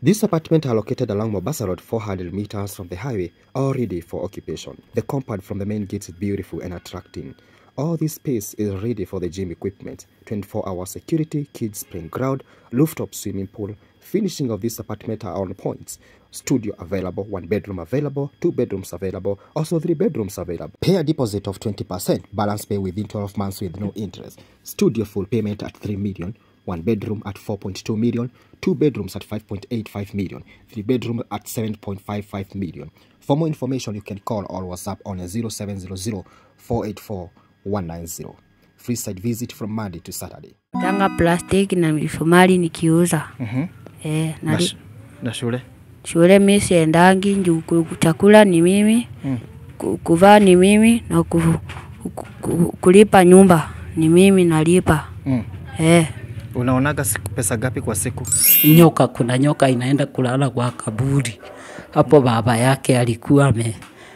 These apartments are located along Mombasa Road 400 meters from the highway, all ready for occupation. The compound from the main gate is beautiful and attracting. All this space is ready for the gym equipment, 24-hour security, kids playing ground, rooftop swimming pool. Finishing of this apartment are on points. Studio available, one bedroom available, two bedrooms available, also three bedrooms available. Pay a deposit of 20%, balance pay within 12 months with no interest. Studio full payment at 3 million, one bedroom at 4.2 million, two bedrooms at 5.85 million, three bedroom at 7.55 million. For more information, you can call or WhatsApp on 0700 484 190. Free site visit from Monday to Saturday. tanga plastiki na misumari nikiuza Mhm. eh, Na, nali, sh- na shule shule mi siendangi juu ku- chakula ni mimi Mm. ku- kuvaa ni mimi na ku, ku, ku, kulipa nyumba ni mimi nalipa mm. eh. Unaonaga siku pesa gapi kwa siku? nyoka, kuna nyoka inaenda kulala kwa kaburi hapo. Baba yake alikuwa ame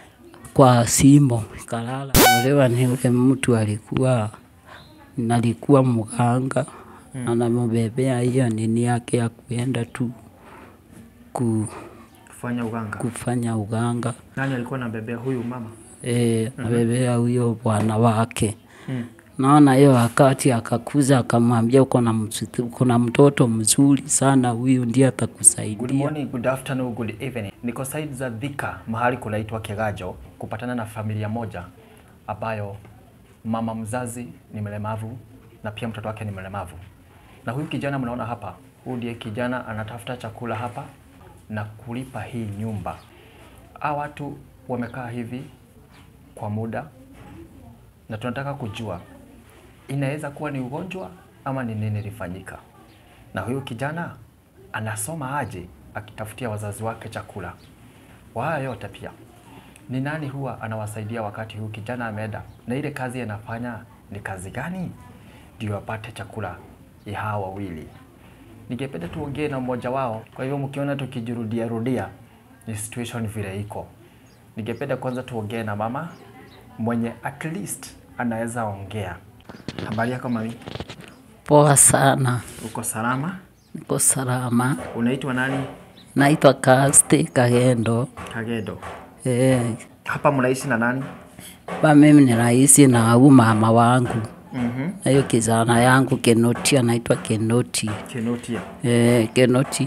kwa simo kalala olewa, ni ule mtu alikuwa nalikuwa mganga hmm. anamubebea hiyo nini yake ya kuenda tu ku, Kufanya uganga. kufanya uganga Nani alikuwa anabebea huyu mama? e, nabebea huyo bwana wake Mm. naona hiyo wakati akakuza akamwambia uko na msitu- uko na mtoto mzuri sana, huyu ndiye Good atakusaidia. morning, good afternoon, good evening. Niko side za Thika, mahali kunaitwa Kegajo, kupatana na familia moja ambayo mama mzazi ni mlemavu na pia mtoto wake ni mlemavu. Na huyu kijana mnaona hapa, huyu ndiye kijana anatafuta chakula hapa na kulipa hii nyumba. Hawa watu wamekaa hivi kwa muda na tunataka kujua inaweza kuwa ni ugonjwa ama ni nini ilifanyika na huyu kijana anasoma aje akitafutia wazazi wake chakula. Kwa haya yote pia ni nani huwa anawasaidia wakati huyu kijana ameenda, na ile kazi anafanya ni kazi gani ndio apate chakula ya hawa wawili? Ningependa tuongee na mmoja wao. Kwa hivyo mkiona tukijirudia rudia, ni situation vile iko. Ningependa kwanza tuongee na mama mwenye at least anaweza ongea. Habari yako mami? Poa sana, Uko salama? niko salama. Unaitwa nani? Naitwa Kaste Kagendo. Kagedo. Eh, Hapa mnaishi na nani? ba mimi ni rahisi na huu mama wangu Mhm. na hiyo kijana yangu Kenoti, anaitwa Kenoti. Kenotia. Eh, Kenoti.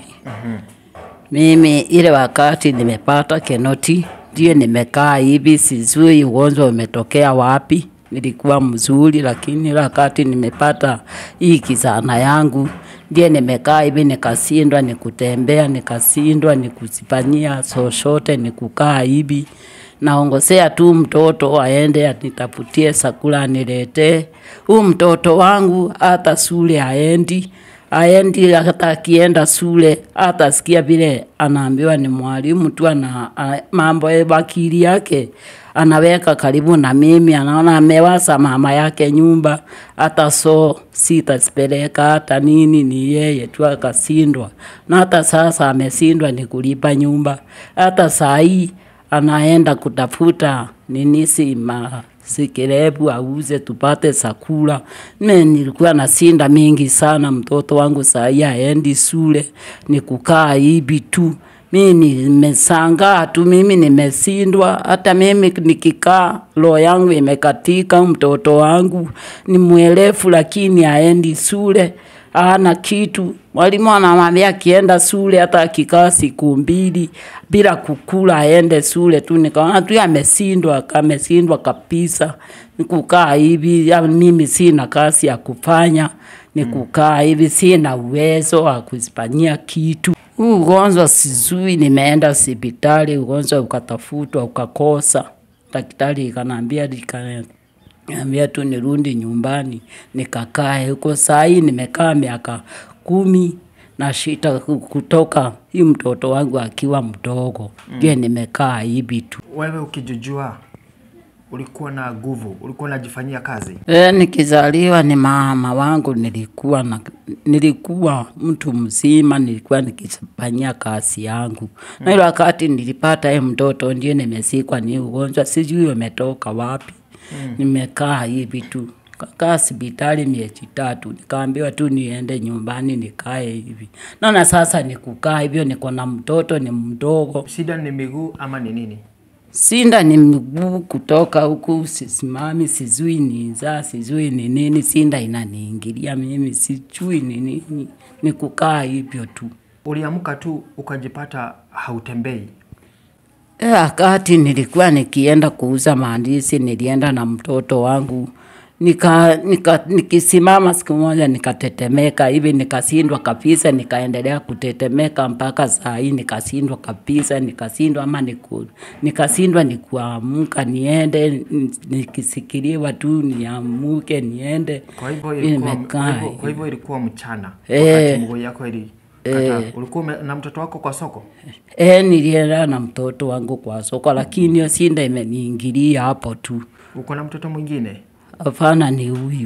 Mimi ile wakati nimepata Kenoti ndiye nimekaa hivi, sijui ugonjwa umetokea wapi. Nilikuwa mzuri, lakini ile wakati nimepata hii kijana yangu ndiye nimekaa hivi, nikashindwa nikutembea, nikashindwa nikusifanyia chochote, nikukaa hivi naongosea tu mtoto aende anitafutie chakula aniletee. Huu mtoto wangu hata shule aendi aendi, hata akienda shule hata sikia vile anaambiwa ni mwalimu tu, ana a- mambo ya wakili yake anaweka karibu na mimi, anaona amewasa mama yake nyumba, hata so sitasipeleka hata nini, ni yeye tu akashindwa, na hata sasa ameshindwa ni kulipa nyumba, hata saa hii anaenda kutafuta ninisi masikirebu auze tupate chakula. Mimi nilikuwa na sinda mingi sana, mtoto wangu saa hii aendi shule, ni kukaa hivi tu. Mimi nimesangaa tu, mimi nimeshindwa. Hata mimi nikikaa, roho yangu imekatika. Mtoto wangu ni mwelefu, lakini aendi shule hana kitu. Mwalimu anamwambia akienda shule hata akikaa siku mbili bila kukula aende shule tu. Nikaona tu ameshindwa, ameshindwa kabisa. Nikukaa hivi, ya mimi sina kazi ya kufanya, ni kukaa hivi, sina uwezo wa kuzifanyia kitu. Huu ugonjwa sijui, nimeenda hospitali, ugonjwa ukatafutwa ukakosa. Daktari ikaniambia lika Niambia tu nirudi nyumbani nikakae huko. Saa hii nimekaa miaka kumi na shita kutoka hii mtoto wangu akiwa mdogo ndio nimekaa hivi tu. Wewe ukijujua ulikuwa na nguvu, ulikuwa unajifanyia kazi. E, nikizaliwa ni mama wangu nilikuwa na, nilikuwa mtu mzima, nilikuwa nikifanyia kazi yangu mm. na ile wakati nilipata ye mtoto ndio nimesikwa ni ugonjwa, sijui umetoka wapi mm. nimekaa hivi tu kakaa hospitali miezi tatu, nikaambiwa tu niende nyumbani nikae hivi. Naona sasa ni kukaa hivyo, niko na mtoto ni mdogo, Shida ni miguu ama ni nini? sinda ni mguu kutoka huku, sisimami, sijui ni nzaa, sijui ni nini, sinda inaniingilia mimi, sijui ni nini, ni kukaa hivyo tu. Uliamka tu ukajipata hautembei. E, wakati nilikuwa nikienda kuuza maandizi, nilienda na mtoto wangu nika, nika, nikisimama siku moja nikatetemeka hivi, nikashindwa kabisa, nikaendelea kutetemeka mpaka saa hii nikashindwa kabisa, nikashindwa ama niku, nikashindwa nikuamka niende, n- nikisikiliwa tu niamuke niende, Kwa hivyo ilikuwa, kwa nimekaa hivyo, kwa hivyo ilikuwa mchana Eh. wakati mguu yako ili kata. Ulikuwa ume- na mtoto wako kwa soko? E, nilienda na mtoto wangu kwa soko, lakini hiyo sinda imeniingilia hapo tu. Uko na mtoto mwingine? Hapana, ni huyu.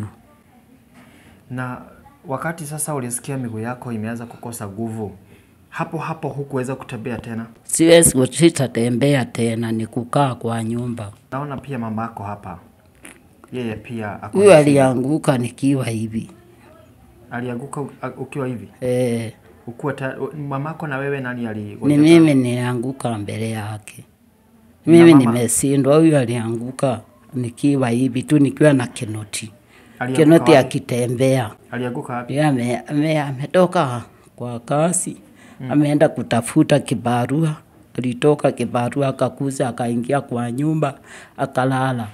Na wakati sasa ulisikia miguu yako imeanza kukosa nguvu, hapo hapo hukuweza kutembea tena. siwezi sitatembea tena, ni kukaa kwa nyumba. Naona pia mama yako hapa, yeye pia ako Huyu na shida. alianguka nikiwa hivi alianguka u- ukiwa hivi e, ukuwa ta, mamako na wewe nani ali ni mimi nilianguka mbele yake, mimi mama? nimeshindwa. Huyu alianguka nikiwa hivi tu, nikiwa na kinoti Alianguka kinoti wapi? akitembea alianguka wapi? Yeye ame- ame- ametoka kwa kasi ameenda kutafuta kibarua. Alitoka kibarua akakuza akaingia kwa nyumba akalala.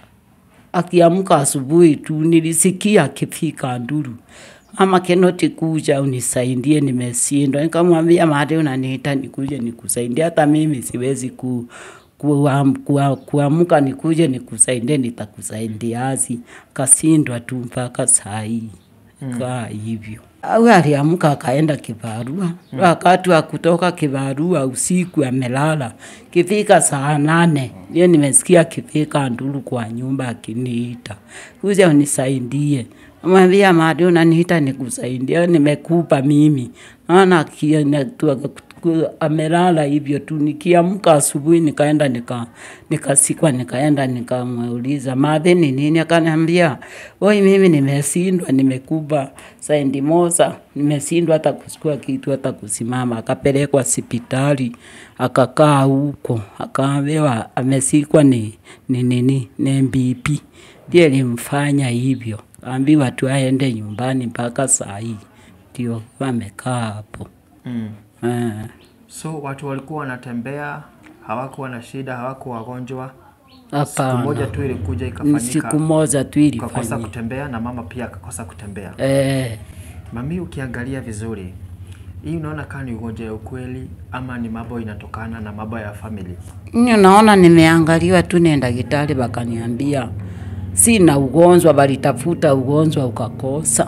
Akiamka asubuhi tu nilisikia akifika nduru, mama Kenoti, kuja unisaidie, nimeshindwa. Nikamwambia mahali unaniita nikuje nikusaidie, hata mimi siwezi ku kuam- kua- kuamka nikuje nikusaidie, nitakusaidiazi. Kasindwa tu mpaka saa hii kaa hivyo. Au aliamka akaenda kibarua, wakati wa kutoka kibarua usiku amelala. Kifika saa nane ndio nimesikia kifika nduru kwa nyumba akiniita, kuja unisaidie. Mwambia madi unaniita nikusaidie, nimekupa mimi. Naona akienda tu- ku- amelala hivyo tu. Nikiamka asubuhi nikaenda nika nikasikwa nikaenda nikamuuliza madhe ni nini, akaniambia oi, mimi nimeshindwa, nimekuba saindi mosa, nimeshindwa hata kuchukua kitu hata kusimama. Akapelekwa hospitali akakaa huko, akaambiwa amesikwa ni ni nini ni MBP, ndiye limfanya hivyo, ambiwa tu aende nyumbani mpaka saa hii ndio amekaa hapo mm. eh. So watu walikuwa wanatembea, hawakuwa na shida, hawakuwa wagonjwa. Siku moja Hapana, tu ilikuja ni ikafanyika, siku moja tu ukakosa ilifanyika. kutembea na mama pia akakosa kutembea. Eh, Mami, ukiangalia vizuri hii unaona kama ni ugonjwa ya ukweli ama ni mambo inatokana na mambo ya family? Nyo naona nimeangaliwa tu ni daktari bakaniambia sina ugonjwa, balitafuta ugonjwa ukakosa,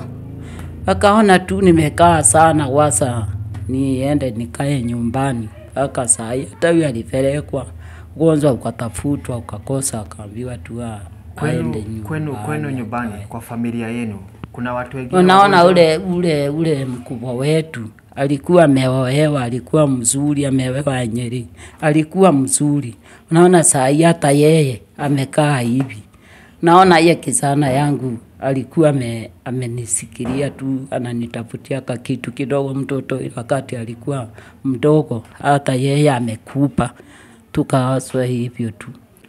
wakaona tu nimekaa sana, wasa niende nikae nyumbani mpaka saa hii. Hata huyu alipelekwa ugonjwa ukatafutwa ukakosa, akaambiwa tu a- Kwenu, aende nyumbani. kwenu, kwenu nyumbani kwa familia yenu kuna watu wengine Unaona wagonjwa? ule ule ule mkubwa wetu alikuwa ameolewa, alikuwa mzuri, ameolewa Nyeri, alikuwa mzuri. Unaona saa hii hata yeye amekaa hivi. Naona ye kijana yangu alikuwa ame, amenisikilia tu, ananitafutia ka kitu kidogo. Mtoto wakati alikuwa mdogo, hata yeye amekupa, tukaaswa hivyo tu.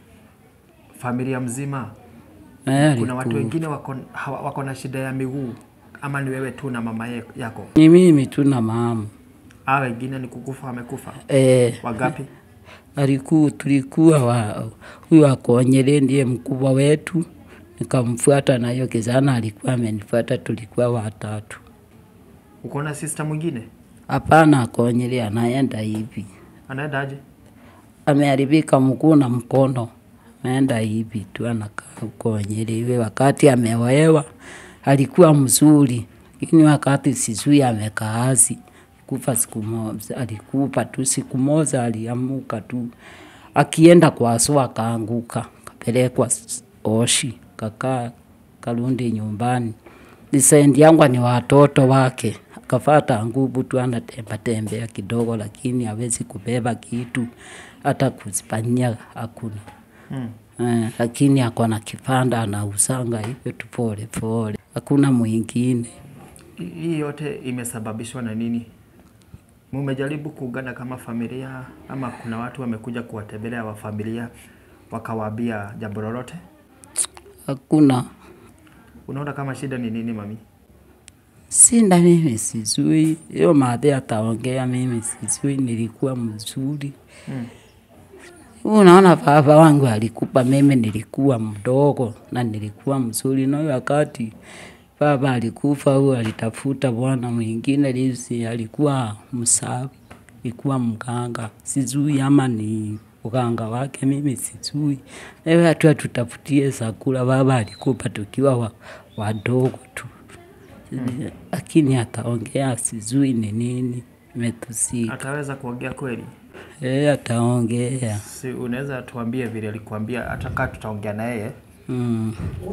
familia mzima Eh, kuna watu alikuwa- wengine wako, hawa- wako na shida ya miguu ama ni wewe tu na mama ye- yako Ni mimi tu na mama a wengine ni kukufa wamekufa eh, wagapi alikuwa tulikuwa wa huyu akonyele ndiye mkubwa wetu, nikamfuata na hiyo kijana alikuwa amenifuata, tulikuwa watatu. uko na sister mwingine Hapana, akonyele anaenda hivi, anaenda aje ameharibika mguu na mkono, ameenda hivi tu, anakaa huko Nyeri. Iwe wakati ameolewa alikuwa mzuri, lakini wakati sijui amekaazi kufa siku moja, alikufa tu siku moja, aliamuka tu akienda kwa sua akaanguka, kapelekwa s- Oshi, kakaa karundi nyumbani. Disendi yangu ni watoto wake, akafata nguvu tu, anatemba tembea kidogo, lakini hawezi kubeba kitu hata kuzifanyia hakuna. hmm. eh, lakini ako na kipanda anausanga hivyo tu pole pole, hakuna mwingine. Hii yote imesababishwa na nini? Mumejaribu kuungana kama familia ama kuna watu wamekuja kuwatembelea wa familia wakawaambia jambo lolote? Hakuna Unaona kama shida ni nini mami? Sinda mimi sijui, hiyo madhe ataongea, mimi sijui, nilikuwa mzuri Mm. Unaona, baba wangu alikupa, mimi nilikuwa mdogo na nilikuwa mzuri, na huyo wakati baba alikufa, huyo alitafuta bwana mwingine, lisi alikuwa msafi, alikuwa mganga, sijui ama ni uganga wake, mimi sijui. Ewe hatu atutafutie chakula, baba alikupa tukiwa wa, wadogo tu lakini ataongea, sijui ni nini imetusika. Ataweza kuongea kweli? Eh, ataongea Si unaweza tuambie vile alikuambia, hata kaa tutaongea na yeye mm.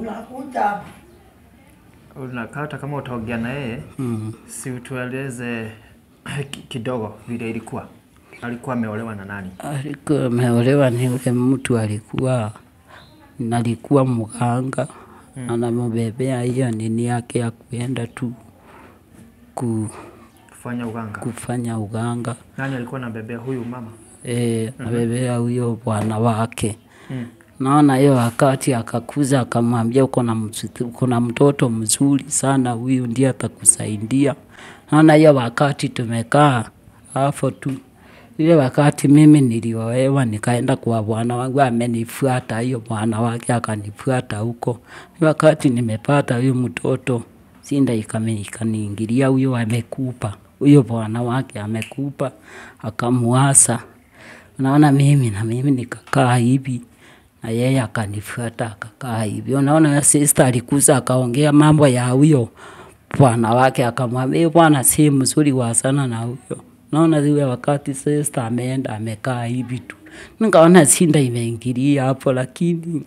unakaa hata kama utaongea na yeye Mm. si utueleze ki- kidogo vile ilikuwa. Alikuwa ameolewa na nani? Alikuwa ameolewa ni ule mtu alikuwa nalikuwa mganga mm. anamubebea hiyo nini yake ya kuenda tu ku, Kufanya uganga. kufanya uganga Nani alikuwa anabebea huyu mama? e, nabebea huyo bwana wake Mm. naona hiyo wakati akakuza akamwambia uko na msitu- uko na mtoto mzuri sana, huyu ndiye atakusaidia. Naona hiyo wakati tumekaa hapo tu, ile wakati mimi niliolewa nikaenda kwa bwana wangu, amenifuata hiyo bwana wake akanifuata huko. Hiyo wakati nimepata huyu mtoto sinda ikame- ikaniingilia, huyo amekupa, huyo bwana wake amekupa, akamuasa Unaona, mimi na mimi nikakaa hivi na yeye akanifuata akakaa hivi. Unaona, huyo sister alikuza akaongea mambo ya huyo bwana wake, akamwambia "Huyu bwana si mzuri wa sana na huyo. Naona zile wakati sister ameenda amekaa hivi tu, nikaona sinda imeingilia hapo, lakini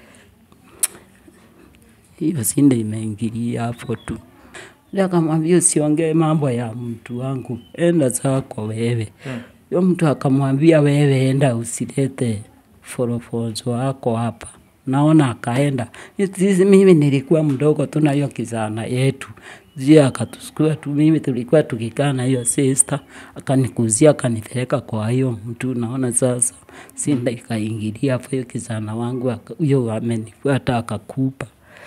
hiyo sinda imeingilia hapo tu. Ndio akamwambia usiongee mambo ya mtu wangu, enda zako wewe. Yo mtu akamwambia wewe enda usilete forofonzo wako hapa. Naona akaenda. Sisi mimi nilikuwa mdogo tu na hiyo kijana yetu. Zia akatusukua tu mimi tulikuwa tukikaa na hiyo sister, akanikuzia akanipeleka kwa hiyo mtu. Naona sasa sinda ikaingilia hapo, hiyo kijana wangu aka- huyo amenifuata akakupa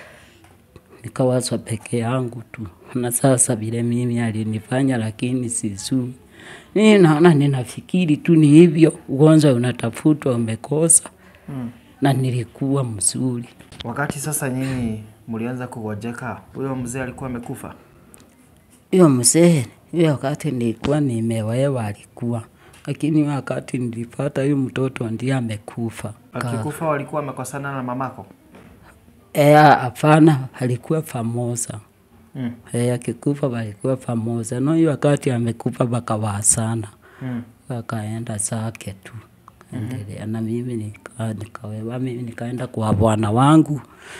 nikawazwa peke yangu tu, na sasa vile mimi alinifanya, lakini sijui. Mimi naona ninafikiri tu ni hivyo, ugonjwa unatafutwa umekosa, Mm. na nilikuwa mzuri. Wakati sasa nyinyi mlianza kugojeka, huyo mzee alikuwa amekufa? Hiyo mzee, hiyo wakati nilikuwa nimewewa alikuwa, lakini wakati nilipata huyu mtoto ndiye amekufa. Ka- Akikufa walikuwa wamekosana na mamako? Eh, hapana, alikuwa famosa Mm. Eh, akikufa walikuwa pamoja. No, hiyo wakati amekufa bakawasana, Mm. wakaenda zake tu endelea. Na mimi nika, nikawewa mimi nikaenda kwa bwana wangu.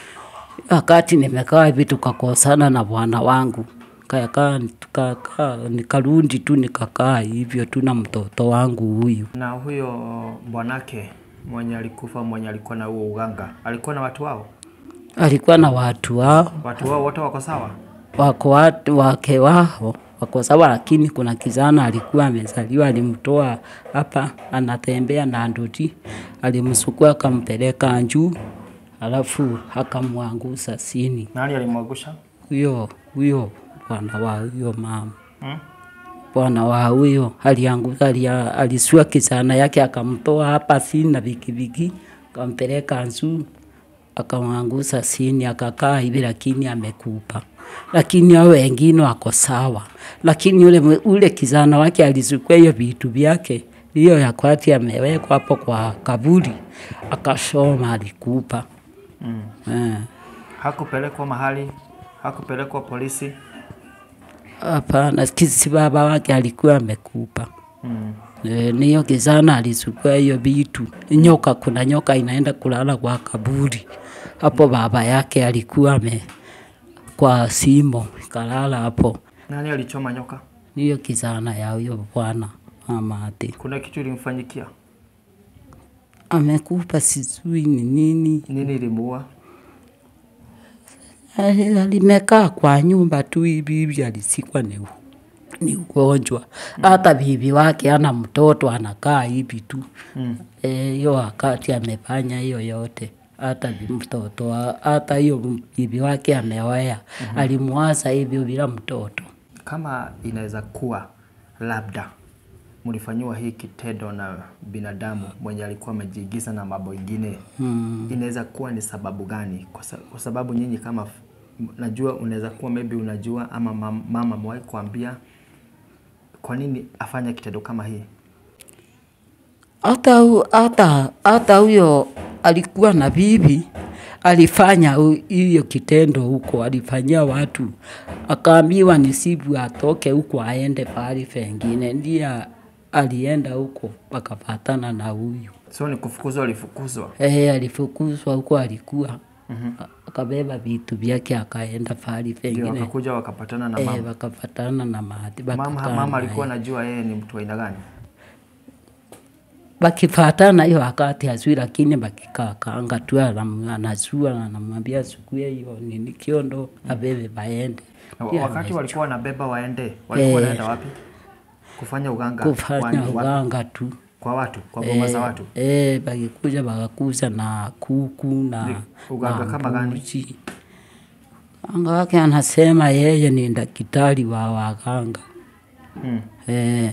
Wakati nimekaa hivi tukakosana na bwana wangu kakaa tukakaa, nikarundi tu nikakaa hivyo tu na mtoto wangu huyu. Na huyo bwanake mwenye alikufa, mwenye alikuwa na huo uganga, alikuwa na watu wao? Alikuwa na watu wao Watu wao wote wako sawa? wako watu wake wao wako sawa, lakini kuna kijana alikuwa amezaliwa, alimtoa hapa, anatembea na ndoti, alimsukua akampeleka juu, alafu akamwangusa chini. Nani alimwangusha? Huyo huyo bwana wa huyo mama Mm? bwana wa huyo alianguka, alia- alisua kijana yake akamtoa hapa chini na vikiviki akampeleka juu akamwangusa chini, akakaa hivi, lakini amekupa. Lakini hao wengine wako sawa, lakini ule, mwe- ule kijana wake alizukua hiyo vitu vyake hiyo ya kwati amewekwa hapo kwa kaburi, akashoma alikupa. Mm. Eh. Hakupelekwa mahali, hakupelekwa polisi. Hapana, kisi baba wake alikuwa amekupa. Mm. E, niyo kijana alisukua hiyo vitu nyoka. Kuna nyoka inaenda kulala kwa kaburi hapo, baba yake alikuwa ame kwa simo ikalala hapo. Nani alichoma nyoka? Niyo kijana ya huyo bwana mama ati Kuna kitu ilimfanyikia? amekupa sijui ni nini. Nini ilimuua? Ali- Alimekaa kwa nyumba tu hivi hivi, alisikwa ni, u- ni ugonjwa. Hata bibi wake ana mtoto anakaa hivi tu Eh, hiyo wakati amefanya hiyo yote hata bi- mtoto wa- hata hiyo bibi wake ameoea alimwaza hivyo bila mtoto. Kama inaweza kuwa labda mlifanyiwa hii kitendo na binadamu mwenye alikuwa amejiigiza na mambo ingine mm. inaweza kuwa ni sababu gani? Kwa, sa, kwa sababu nyinyi kama f- m- najua unaweza kuwa maybe unajua ama mam- mama amewahi kuambia kwa nini afanye kitendo kama hii. hata hu- hata hata huyo alikuwa na bibi alifanya hu- hiyo kitendo huko, alifanyia watu, akaambiwa ni sibu atoke huko aende pahali pengine, ndiye alienda huko wakapatana na huyu So ni kufukuzwa, alifukuzwa. eh, alifukuzwa huko alikuwa akabeba vitu vyake akaenda pahali Ndio pengine wakakuja wakapatana na eh, mama. wakapatana na mahati Mama, wakakaa mama na alikuwa yeye. anajua yeye ni mtu wa aina gani? wakifatana hiyo wakati azui, lakini wakikaa kanga tu anam- anazua na anamwambia sukue hiyo nini kiondo abebe baende Na Pia wakati ame- walikuwa wanabeba waende, walikuwa Eh. wanaenda wapi? Kufanya uganga kufanya Wani- wapi? uganga tu kwa watu, kwa boma za watu. eh, wakikuja wakakuza na kuku na Ni uganga na kama gani? mbuzi. Anga wake anasema yeye ni daktari wa waganga Hmm. eh,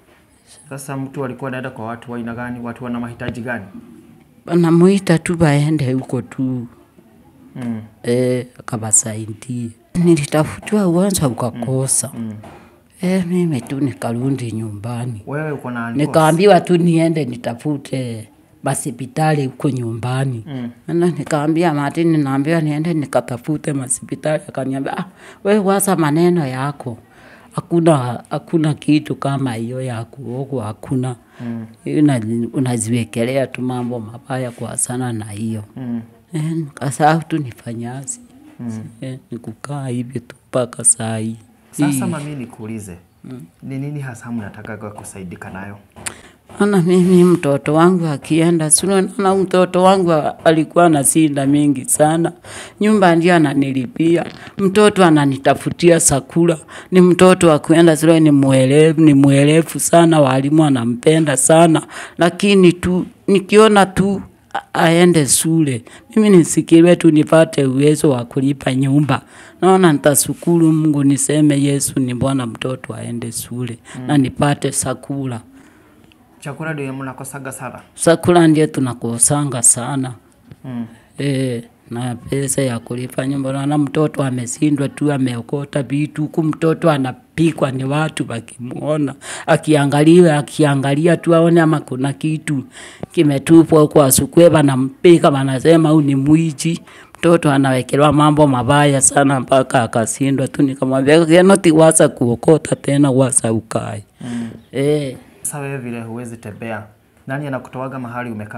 Sasa mtu alikuwa anaenda kwa watu wa aina gani? Watu wana mahitaji gani? wanamuita tu baende huko tu Hmm. eh, akawasaidie. Nilitafutiwa uwanja ukakosa eh, mimi tu nikarundi nyumbani, Wewe uko na divorce? nikaambiwa tu niende nitafute masipitali huko nyumbani Mm. na nikaambia Martin, naambiwa niende nikatafute masipitali. Akaniambia ah, we waza maneno yako, hakuna hakuna kitu kama hiyo ya kuogwa, hakuna mm. unaziwekelea tu mambo mabaya kwa sana na hiyo Mm. Eh, nikasahau tu nifanyazi mm. eh, nikukaa hivyo tu mpaka saa hii Sasa mami nikuulize, ni nini hasa mnataka kusaidika nayo? Ana mimi mtoto wangu akienda shule, naona mtoto wangu a- alikuwa na sinda mingi sana, nyumba ndio ananilipia, mtoto ananitafutia sakula, ni mtoto wa kuenda shule, ni mwelevu, ni mwelevu sana, walimu anampenda sana, lakini tu nikiona tu a- aende shule, mimi nisikiliwe tu nipate uwezo wa kulipa nyumba, naona nitashukuru Mungu, niseme Yesu ni Bwana, mtoto aende shule na nipate sakula Chakula ndio mnakosaga sana. sakula ndio tunakosanga sana Mm. e, na pesa ya kulipa nyumba. Naona mtoto ameshindwa tu, ameokota vitu huku, mtoto anapikwa ni watu wakimwona, akiangalia akiangalia tu aone ama kuna kitu kimetupwa huko, asukwe wanampika, wanasema huyu ni mwichi. Mtoto anawekelewa mambo mabaya sana mpaka akashindwa tu. Nikamwambia kenoti wasa kuokota tena, wasa ukae mm. e, Sasa wewe vile huwezi tembea, nani anakutoaga mahali umekaa?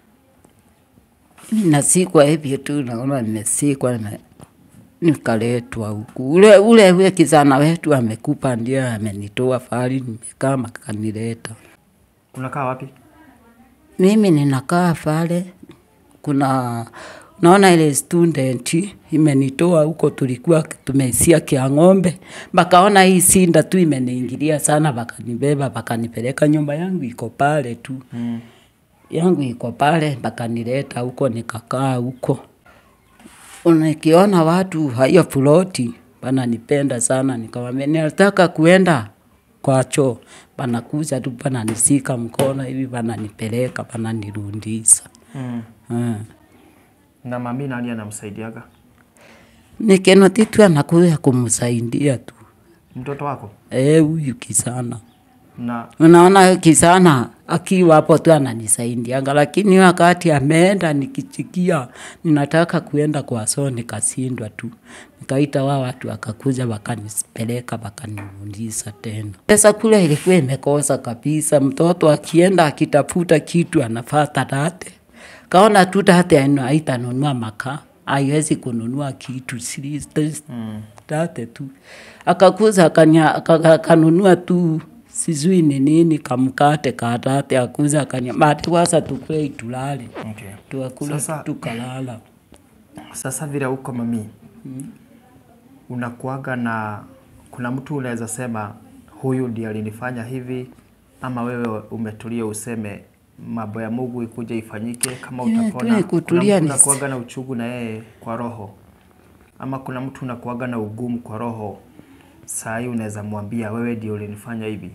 Mimi nasikwa hivyo tu, naona nimesikwa nime- nikaletwa huku. Ule ule ule kijana wetu amekupa, ndio amenitoa fahali, nimekaa makanileta. Unakaa wapi? Mimi ninakaa pale, kuna naona ile student imenitoa huko, tulikuwa tumeisia kia ng'ombe, bakaona hii sinda tu imeniingilia sana, bakanibeba bakanipeleka, nyumba yangu iko pale tu Mm. yangu iko pale, bakanileta huko nikakaa huko. Nikiona watu hiyo ploti bananipenda sana, nikamwambia nataka kuenda kwa choo, banakuja tu bananisika mkono hivi, bananipeleka bananirundisa. Mm. Hmm. Na mami nani anamsaidiaga? Nikenoti tu anakuya kumsaidia tu Mtoto wako? eh, huyu kisana Na Unaona kisana akiwa hapo tu ananisaidianga, lakini wakati ameenda nikichikia ninataka kuenda kwa soo nikashindwa tu, nikaita wao watu wakakuja wakanipeleka wakanirudisha tena. Pesa kule ilikuwa imekosa kabisa, mtoto akienda akitafuta kitu anafata date, kaona tu date haitanunua makaa haiwezi kununua kitu sili- mm. date tu akakuza akanya- aka- akanunua tu sijui ni nini kamkate katate akuza akaniambia ati kwanza tukule tulale Okay. tuakula Sasa- tukalala Sasa vile uko mami, unakuaga na kuna mtu unaweza sema huyu ndiye alinifanya hivi, ama wewe umetulia useme mambo ya Mungu ikuja ifanyike kama Yeah, utapona. tuwe kutulia kuna mtu ni- unakuaga na uchungu na yeye kwa roho, ama kuna mtu unakuaga na ugumu kwa roho, saa hii unaweza mwambia wewe ndio ulinifanya hivi,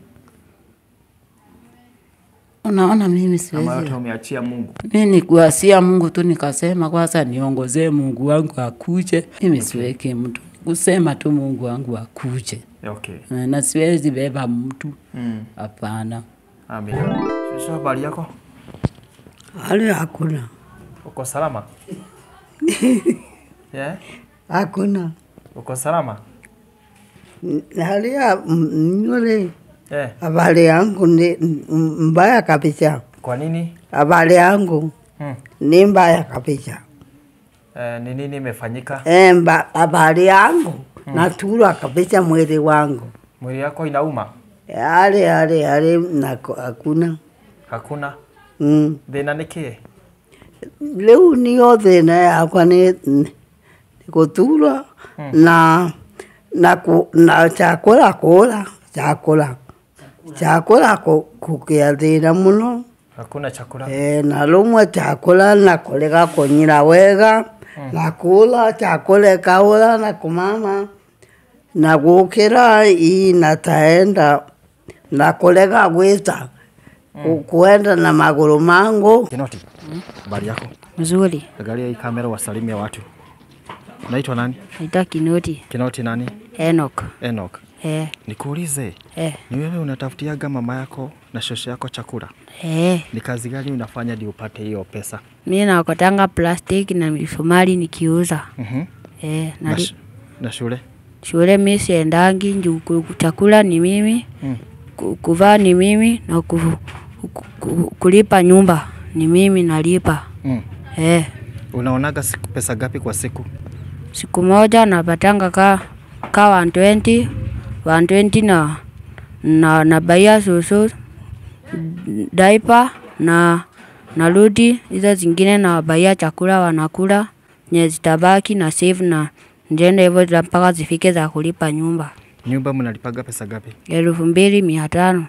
unaona mimi ama siwezi yote umeachia Mungu. mi nikuasia Mungu tu nikasema kwanza niongozee Mungu wangu akuje. Mimi siweki mtu kusema tu Mungu wangu akuje, Okay. Eh, na siwezi beba mtu Mm. hapana. Amina. Shushu, habari yako? Hali hakuna, Uko salama? yeah? hakuna Uko salama? N- hali ya m- nywele, Eh, habari yangu ni m- mbaya kabisa. kwa nini? Habari yangu Hmm. ni mbaya kabisa. Eh, ni nini imefanyika? Eh, mba- habari yangu naturwa kabisa mwili wangu, Mwili yako inauma? hali hali hali nako hakuna Hakuna? mm. Thina nĩ kĩĩ? Rĩu nĩyo thĩna yakwa nĩ nĩ gũturwo na na ku, na chakula kula chakula chakula ku- kũgĩa thĩna mũno Hakuna chakula? e, na rũmwe chakula na kũrega kũnyira wega na kula chakula ikaũra na kumama na gũkĩra ii na taenda na kũrega gwĩta ku- kuenda na magũrũ mangu Kinoti, habari yako? Mzuri. Angalia hii kamera wasalimia watu. Naitwa nani? Naitwa Kinoti Kinoti nani? Enoch. Enoch. Eh, Nikuulize, eh, ni wewe unatafutiaga mama yako na shosho yako chakula? eh. Ni kazi gani unafanya ndio upate hiyo pesa? Mi nakotanga plastiki na misumari nikiuza. Mhm. Eh, Na, nali, sh- na shule? shule mi siendangi juu ku- ku- chakula ni mimi Mm. ku- kuvaa ni mimi na ku, ku, ku, kulipa nyumba ni mimi nalipa. Mm. Eh, Unaonaga siku pesa gapi kwa siku? siku moja napatanga ka ka 120 120 na na nabaia susu daipa na narudi hizo zingine nawabaia chakula wanakula nye zitabaki na save na njende hivyo za- mpaka zifike za kulipa nyumba Nyumba mnalipaga pesa gapi? elfu mbili mia tano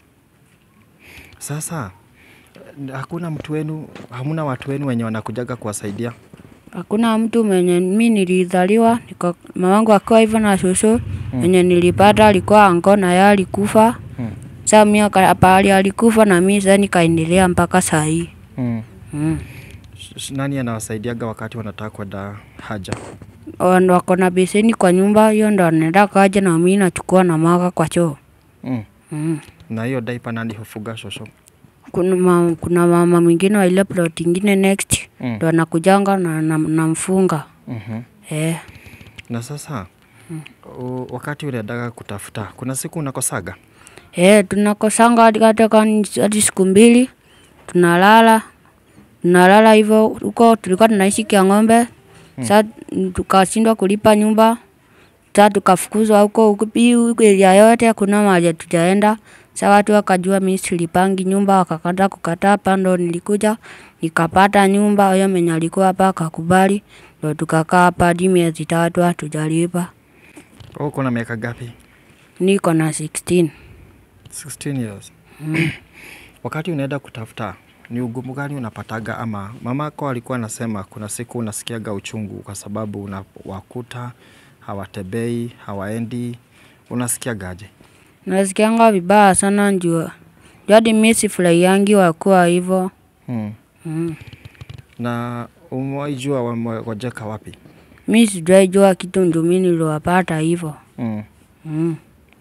Sasa eh, hakuna mtu wenu, hamuna watu wenu wenye wanakujaga kuwasaidia? hakuna mtu mwenye mi nilizaliwa niko mamangu akiwa hivyo na shushu mwenye nilipata alikuwa ango na yeye alikufa Mm. Sa mi aka- pahali alikufa na mi sasa nikaendelea mpaka saa hii Mm. mm. Sh- sh- Nani anawasaidiaga wakati wanataka kwenda haja? Wan- wako na beseni kwa nyumba hiyo ndo anaenda kaja na mi nachukua na mwaga kwa choo Mm. mm. Na hiyo daipa nani hufuga shosho? kuna, ma, kuna mama mwingine wa ile plot ingine next Mm. ndo anakujanga na, na, namfunga Mhm. eh. Na sasa u, wakati unaendaga kutafuta, kuna siku unakosaga? Eh, tunakosanga hadi hata kama hadi siku mbili tunalala tunalala hivyo huko tulikuwa tunaishi kia ng'ombe sa tukashindwa kulipa nyumba sa tukafukuzwa huko huko hii huko area yote hakuna mahali tujaenda sa watu wakajua mi silipangi nyumba wakakata kukataa hapa ndo nilikuja nikapata nyumba huyo mwenye alikuwa hapa akakubali ndo tukakaa hapa hadi miezi tatu hatujalipa Wewe uko na miaka gapi? niko na 16 16 years. Wakati unaenda kutafuta ni ugumu gani unapataga, ama mamako alikuwa anasema kuna siku unasikiaga uchungu kwa sababu unawakuta hawatembei, hawaendi, unasikiagaje? nasikianga vibaya sana njua jadi mi sifurahiangi wakuwa hivo Hmm. mm. Na umewaijua wamewajeka wapi? mi sijaijua kitu ndio mi niliwapata hivo Hmm. mm.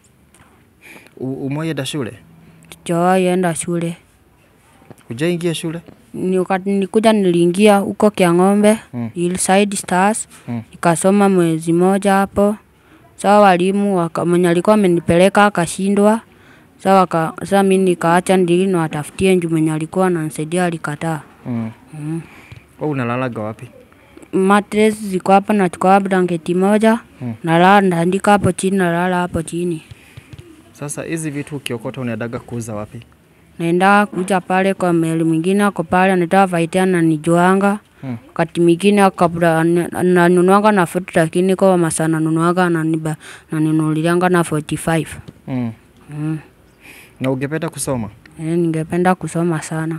U- Umewaenda shule? sijawahi enda shule Hujaingia shule? Ni wakati nilikuja niliingia huko kia ng'ombe Mm. Hillside Stars Mm. nikasoma mwezi moja hapo saa walimu waka- mwenye alikuwa amenipeleka akashindwa saa waka, saa mi nikaacha ndili niwatafutie nju mwenye alikuwa ananisaidia alikataa Hmm. mm. Wewe unalalaga wapi? matres ziko hapa, nachukua blanketi moja Mm. nalala, ndaandika hapo chini, nalala hapo chini. Sasa hizi vitu ukiokota unaendaga kuuza wapi? naenda kuja pale kwa meli mwingine ako pale anaitwa Vaitia na nijuanga Hmm. wakati mwingine kabla nanunuanga na 40 lakini kwa masaa nanunuanga naniba nanunulianga na 45 Mm. mm. Na ungependa kusoma? Eh, ningependa kusoma sana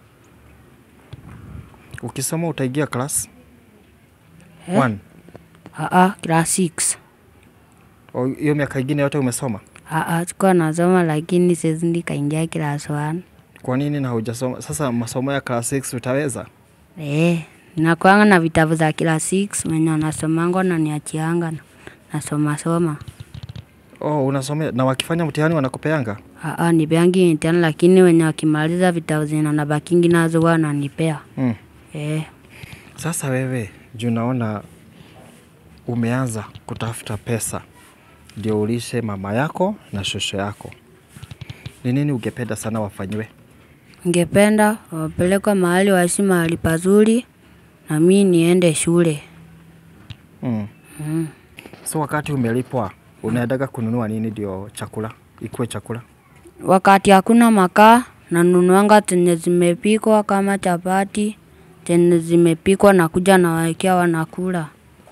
Ukisoma utaingia class Eh? one. aa class 6 O, Hiyo miaka ingine yote umesoma? aa sikuwa nasoma lakini saizi nikaingia class 1 Kwa nini na hujasoma? Sasa masomo ya class 6 utaweza? Eh, nakuanga na vitabu za kila 6 wenye nasomanga na niachianga na- nasoma soma. Oh, unasomea na wakifanya mtihani wanakupeanga? Aa, nipeangi mtihani lakini wenye wakimaliza vitabu zenye nabakingi nazo huwa wananipea. Mm. Eh, Sasa wewe juu naona umeanza kutafuta pesa ndio ulishe mama yako na shosho yako, ni nini ungependa sana wafanyiwe? ningependa wapelekwe mahali waishi mahali pazuri na mi niende shule. Mm. Mm. So wakati umelipwa unaendaga kununua nini ndio chakula ikuwe chakula? Wakati hakuna makaa nanunuanga zenye zimepikwa kama chapati zenye zimepikwa na kuja nawawekea wanakula.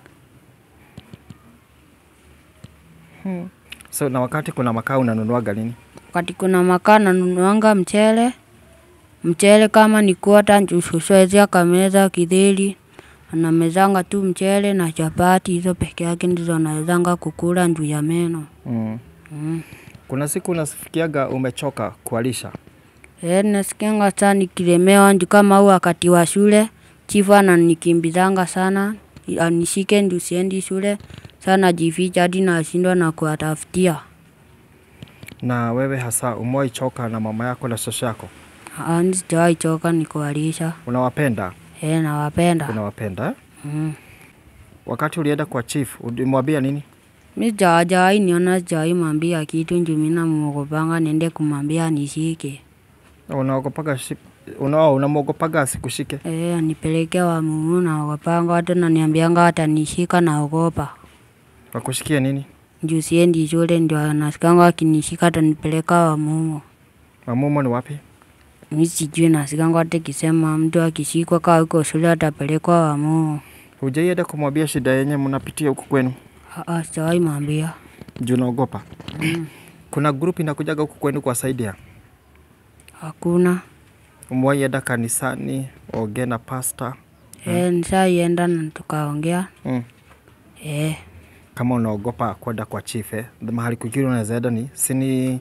So na wakati kuna makaa unanunuaga nini? Wakati kuna makaa nanunuanga mchele, mchele kama ni kuota njushushoezia kameza kidheri, anamezanga tu mchele na chapati, hizo peke yake ndizo nawezanga kukula njuu ya meno. Mm. Mm. Kuna siku unasifikiaga umechoka kualisha? Eh, nasikianga saa nikilemewa nju kama huu wakati wa shule, chifu ananikimbizanga sana, anishike nju siendi shule, saa najificha hadi nashindwa na kuwatafutia. Na wewe hasa umewahi choka na mama yako na shosho yako? Ah, sijawahi choka nikuwalisha. Unawapenda? Eh, nawapenda. Unawapenda eh? Mm. Wakati ulienda kwa chief ulimwambia nini? Mi sijawahi niona, sijawahi mwambia kitu njuu mi namuogopanga niende kumwambia nishike. Unaogopaga shi- una, unamwogopaga asikushike? Eh, anipeleke wa mumu naogopanga, watu naniambianga watanishika naogopa. Wakushikie nini? Njuu siendi shule ndio anasikanga wakinishika atanipeleka wa mumu. Mamumo ni wapi? Mi sijui nasikanga hata kisema mtu akishikwa kaa uko shule atapelekwa wa mumu. Hujaienda kumwambia shida yenye mnapitia huku kwenu? Aa, sijawahi mwambia. Juu naogopa. Kuna group inakujaga huku kwenu kuwasaidia. Hakuna. Umewahi enda kanisani ongea na pasta? Eh, nisaienda na tukaongea. Mm. Eh, Kama unaogopa kwenda kwa chief eh, mahali kwingine unaweza enda ni sini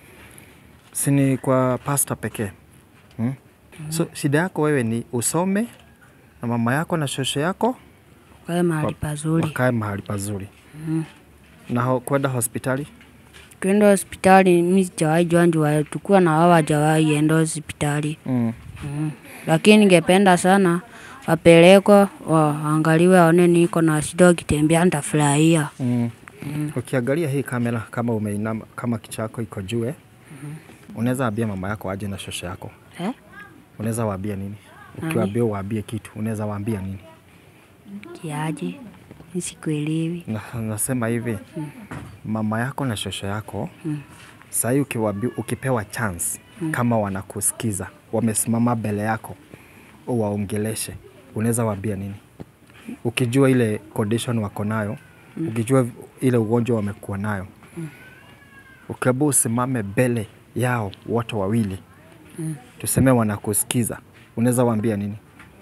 sini kwa pasta pekee hmm? So shida yako wewe ni usome na mama yako na shosho yako kae mahali pazuri. wakae mahali pazuri na ho, kwenda hospitali Kwenda hospitali mi sijawahi jua njua tukuwa na wao hawajawahi enda hospitali mm. mm. Lakini ningependa sana wapelekwe waangaliwe, waone niko na shida, wakitembea nitafurahia. Mm. Ukiangalia hii kamera kama umeinama kama kichwa yako iko juu eh, unaweza ambia mama yako aje na shosho yako, Eh? unaweza waambia nini? Ukiwaambia waambie kitu, unaweza waambia nini? Kiaje? Mi sikuelewi. Na, nasema hivi mama yako na shosho yako sahii ukiwaambi, ukipewa chance kama wanakusikiza wamesimama mbele yako uwaongeleshe, unaweza waambia nini? Ukijua ile condition wako nayo, ukijua ile ugonjwa wamekuwa nayo, ukiambiwa usimame mbele yao wote wawili, tuseme wanakusikiza, unaweza waambia nini?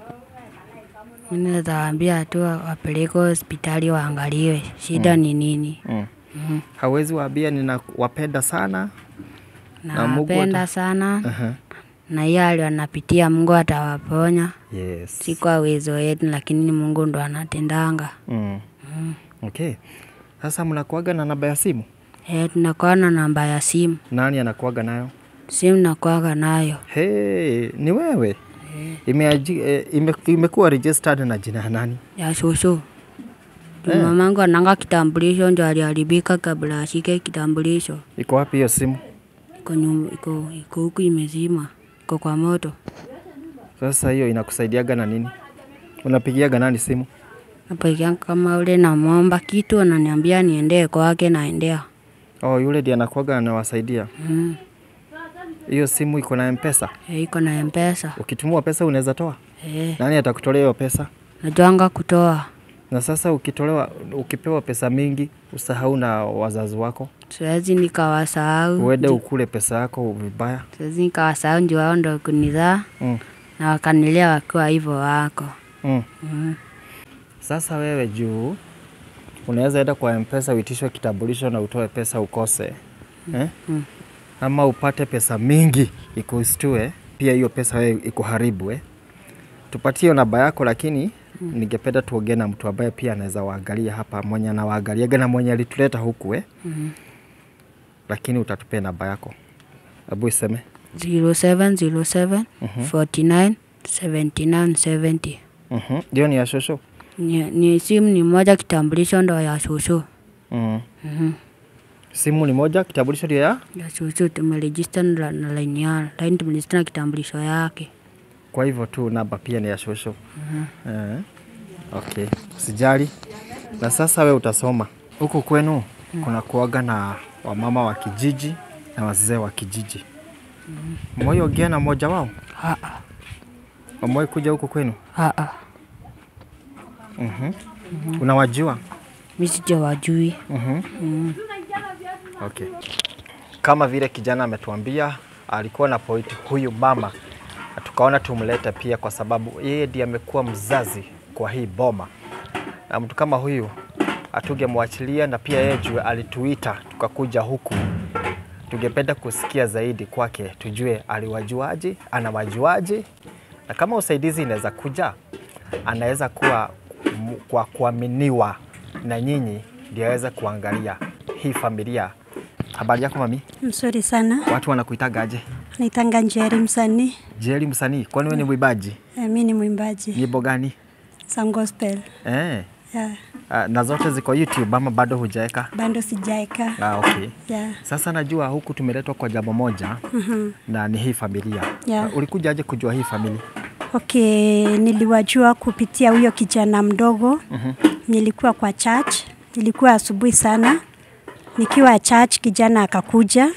Mi naweza waambia tu wapelekwe hospitali waangaliwe shida ni nini. Mm. Hawezi waambia ninawapenda sana Na Mungu Nawapenda ata- sana Aha. na hiyo hali wanapitia, Mungu atawaponya, Yes. si kwa uwezo wetu, lakini ni Mungu ndo anatendanga. Mm. Okay. Sasa mnakuaga na namba ya simu? Eh, tunakuwa na namba ya simu, Nani anakuaga nayo? simu nakuwaga nayo. Hey, ni wewe? Imeaji, eh, ime, imekuwa registered na jina ya nani? ya shosho. Juu Mamangu ananga kitambulisho ndio aliharibika kabla ashike kitambulisho. Iko wapi hiyo simu? Iko nyum- iko iko huku imezima, iko kwa moto. Sasa hiyo inakusaidiaga na nini? Unapigiaga nani simu? Napigia kama ule namwomba kitu, ananiambia niendee kwake, naendea. Oh, yule ndiye anakuaga anawasaidia. Mm. Hiyo simu iko na mpesa. Eh, iko na mpesa Ukitumua pesa unaweza toa. eh, Nani atakutolea hiyo pesa? najuanga kutoa Na sasa ukitolewa, ukipewa pesa mingi, usahau na wazazi wako, siwezi nikawasahau uende Ju- ukule pesa yako vibaya. siwezi nikawasahau ndio wao ndo kunizaa Mm. na wakanilea wakiwa hivyo wako Mm. mm. Sasa wewe juu unaweza enda kwa mpesa uitishwe kitambulisho na utoe pesa ukose eh? Mm. Ama upate pesa mingi ikustue, pia hiyo pesa wewe ikuharibu eh? Tupatie hiyo namba yako, lakini ningependa tuongee na mtu ambaye pia anaweza waangalia hapa, mwenye anawaangaliaga na mwenye alituleta huku eh? Mhm. Lakini utatupea namba yako, hebu iseme 0707 49 79 70 Mhm. Hiyo ni ya shosho ni, ni simu ni moja kitambulisho ndo ya shushu mm. Mhm. Simu ni moja, kitambulisho ndio ya ya shushu tumerejista na na laini ya laini tumerejista na kitambulisho yake Kwa hivyo tu namba pia ni ya shosho. Eh, okay, sijali. Na sasa we utasoma huku kwenu, kuna kuaga na wamama wa kijiji na wazee wa kijiji. Mwai ongea na mmoja wao? Aa, Wamewai kuja huku kwenu? aa, Mhm. Unawajua? mi sijawajui Mhm. Okay. Kama vile kijana ametuambia alikuwa na point huyu mama, na tukaona tumlete pia kwa sababu yeye ndiye amekuwa mzazi kwa hii boma, na mtu kama huyu hatungemwachilia, na pia yeye juu alituita tukakuja huku, tungependa kusikia zaidi kwake, tujue aliwajuaje, anawajuaje, na kama usaidizi inaweza kuja, anaweza kuwa m- kwa kuaminiwa na nyinyi, ndio aweze kuangalia hii familia. Habari yako mami? Mzuri sana, Watu wanakuitagaje? naitanga Njeri msanii. Jeri msanii, kwani wewe ni mwimbaji? Eh, mi ni mwimbaji Nyimbo gani? za gospel. Eh. Yeah, ah, na zote ziko YouTube ama bado hujaeka? bado sijaeka. Ah, okay. Yeah. Sasa najua huku tumeletwa kwa jambo moja Mhm. na ni hii familia. Yeah. Ah, Ulikujaje kujua hii familia? Okay, niliwajua kupitia huyo kijana mdogo. Nilikuwa kwa church, nilikuwa asubuhi sana. Nikiwa church, kijana akakuja,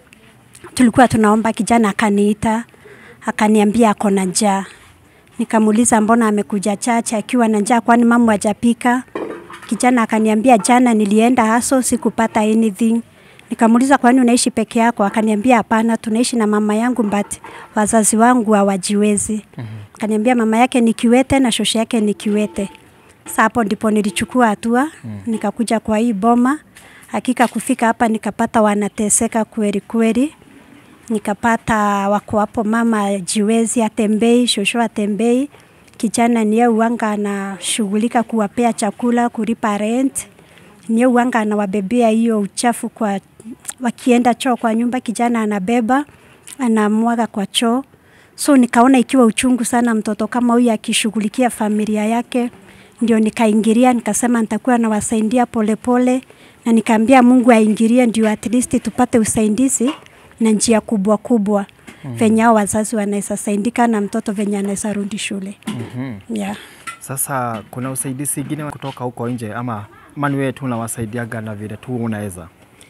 tulikuwa tunaomba, kijana akaniita, akaniambia ako na njaa. Nikamuuliza mbona amekuja church akiwa na njaa, kwani mama hajapika? Kijana akaniambia jana nilienda haso sikupata anything. Nikamuuliza kwani unaishi peke yako? Akaniambia hapana, tunaishi na mama yangu but wazazi wangu hawajiwezi. Akaniambia mama yake ni kiwete na shosho yake ni kiwete. Sasa hapo ndipo nilichukua hatua nikakuja kwa hii boma. Hakika kufika hapa nikapata wanateseka kweli kweli nikapata wako hapo, mama jiwezi atembei, shosho atembei, kijana niye uwanga anashughulika kuwapea chakula, kulipa rent, niye uwanga anawabebea hiyo uchafu kwa wakienda choo kwa nyumba, kijana anabeba anamwaga kwa choo. So nikaona ikiwa uchungu sana mtoto kama huyu akishughulikia familia yake, ndio nikaingilia, nikasema nitakuwa nawasaidia polepole, na nikaambia Mungu aingilie ndio at least tupate usaidizi na njia kubwa kubwa mm. venye hao wazazi wanaweza saidika na mtoto venye anaweza rudi shule Mhm. yeah. Sasa kuna usaidizi ingine kutoka huko nje ama mani wewe tu unawasaidiaga na vile tu unaweza?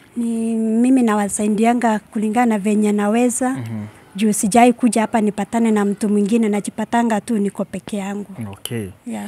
Ni mimi nawasaidianga kulingana na venye naweza mm-hmm. juu sijai kuja hapa nipatane na mtu mwingine, najipatanga tu niko peke yangu Okay. yeah.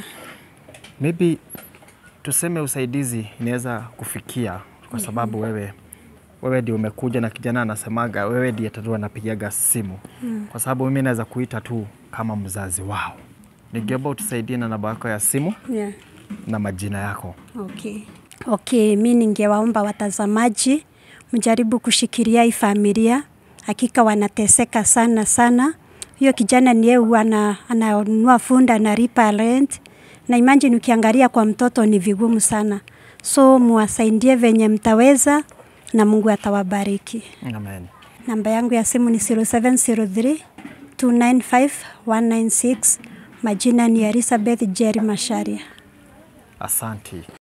Maybe tuseme usaidizi inaweza kufikia kwa sababu wewe wewe ndio umekuja na kijana anasemaga wewe ndiye tatu anapigaga simu mm. kwa sababu mimi naweza kuita tu kama mzazi wao. Ningeomba utusaidie na namba yako ya simu Yeah. na majina yako. Okay. Okay, mi ningewaomba watazamaji mjaribu kushikilia hii familia, hakika wanateseka sana sana. Huyo kijana ni yeye ana ananunua funda analipa rent, na imagine ukiangalia kwa mtoto ni vigumu sana, so muwasaidie venye mtaweza na Mungu atawabariki. Amen. Namba yangu ya simu ni 0703 295 196. Majina ni Elizabeth Jerry Masharia. Asanti.